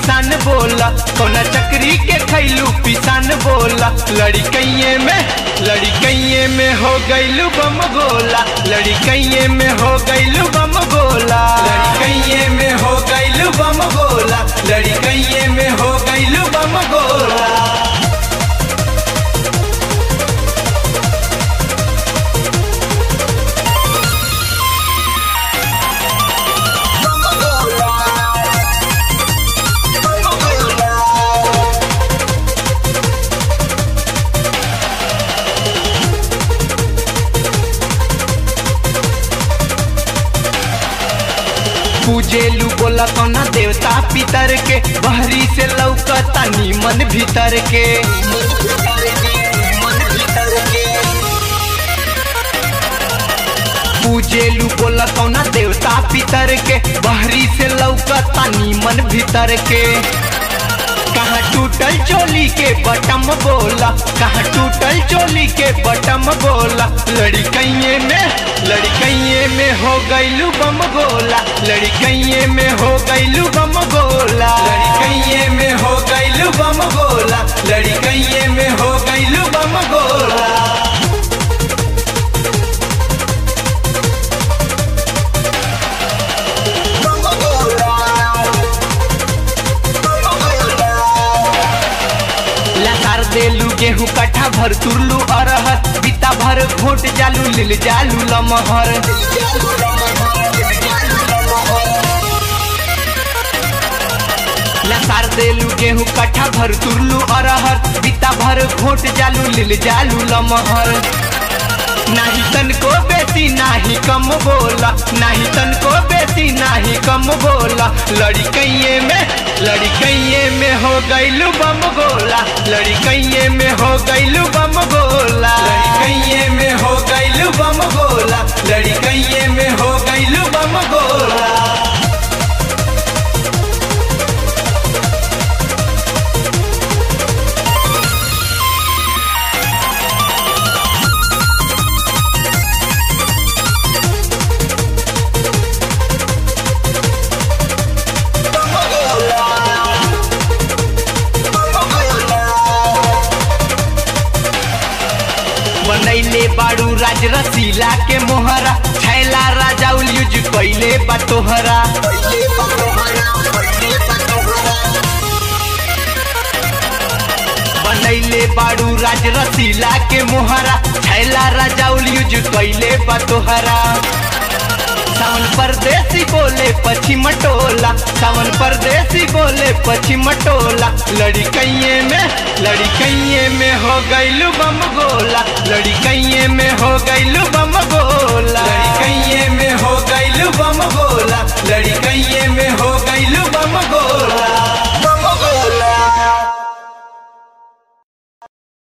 पिसान बोला कौना चक्री के खैलू पिसान बोला लड़कइये में लड़कइये में हो गइलू बम गोला लड़कइये में हो गइलू बम गोला लड़कइये में हो गइलू बम गोला लड़कइये में हो गइलू बम गोला पूजेलू बोला कौना देवता पितर के बहरी से लौकता नीमन भीतर के पूजेलू बोला कौना देवता पितर के बहरी से लौकता नीमन भीतर के कहाँ टूटल चोली के बटम बोला कहाँ टूटल चोली के बटम बोला लड़कइये में लड़कइये में हो गइलू बम गोला लड़कइये में हो गइलू बम गोला लड़कइये में हो गइलू बम गोला लड़कइये में हो गइलू बम गोला लसार देलू गेहूं कट्ठा भर तुरलू अरहर बीता भर घोट जालू लिल जालू लमहर लसार देलू गेहूं कट्ठा भर तुरलू अरहर बीता भर घोट जालू लिल जालू लमहर नाही तन को बेसी नाही कम बोला नाही तन को बेसी नाही कम बोला लड़कइये में लड़कइये में हो गइलू बम गोला लड़कइये में हो गइलू बम गोला लड़कइये में हो गइलू बम गोला लड़कइये में हो गइलू बम गोला बनैले बाड़ू राज रसीला के मोहरा छैला राजा यूज कैले बटोहरा बनैले बाड़ू राज रसीला के मोहरा छैला राजा यूज कैले बटोहरा सावन परदेसी बोले पश्चिम टोला सावन परदेसी बोले पश्चिम टोला लड़कइये में लड़कइये में हो गइलू बम गोला